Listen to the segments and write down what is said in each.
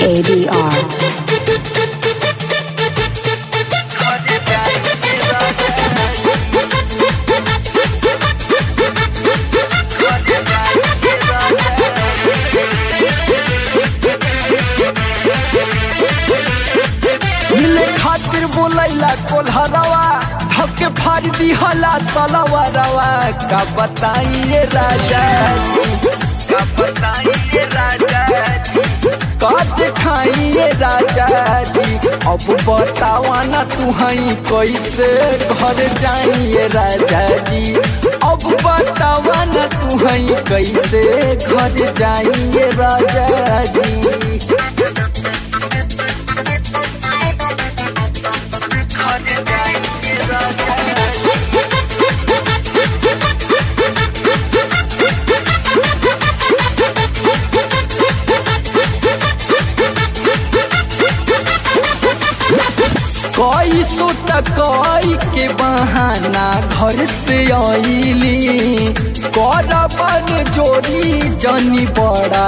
ADR. मिले खातिर बोलैला कोल्हरवा धके फाड़ दिहला सलवरवा का बताइए राजा जी, का बताइए राजा जी, का दिखाइए राजा जी अब बतावा ना तू हई कैसे घर जाइए राजा जी अब बतावा ना तू हई कैसे घर जाइए राजा जी कई सो टकई के बहाना घर से आईली करबन जोड़ी जनी बड़ा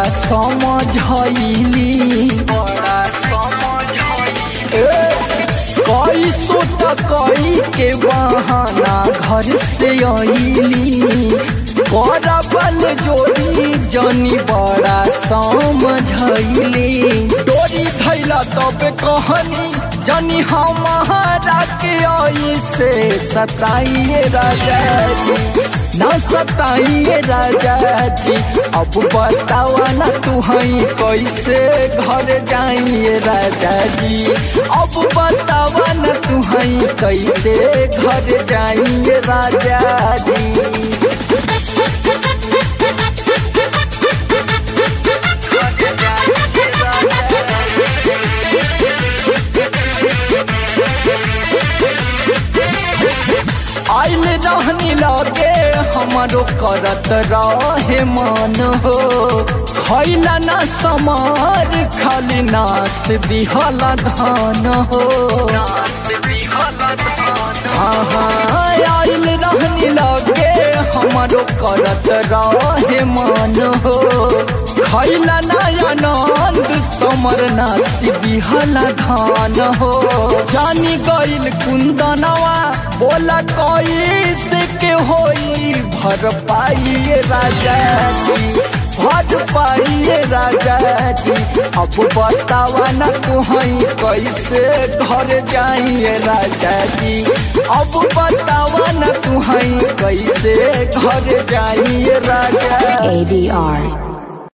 समझैली बड़ा समझैली कई सो टकई के बहाना घर से आईली करबन जोड़ी जनी बड़ा समझैली डोरी धैला तब कहनी जनी हमारा के आई से सताइए राजा जी न सताइए राजा जी अब बतावा ना तू हई कैसे घर जाइए राजा जी अब बतावा ना तू हई कैसे घर जाइए राजा जी आइल रहनी लगे हमारो करत रहे मन हो खैला ना समार खाली नाश दिहला धान हो हाँ हाँ आइल रहनी लगे हमारो करत रहे मन हो खैला नया नंद समर नासी दिहला धान हो जानी गइल कुंदनवा बोला कैसे के होई भर पाइए राजा जी भर पाइए राजा जी अब बतावा ना तू हई कैसे घर जाइए राजा जी अब बतावा ना तू हई कैसे घर जाइए राजा ADR.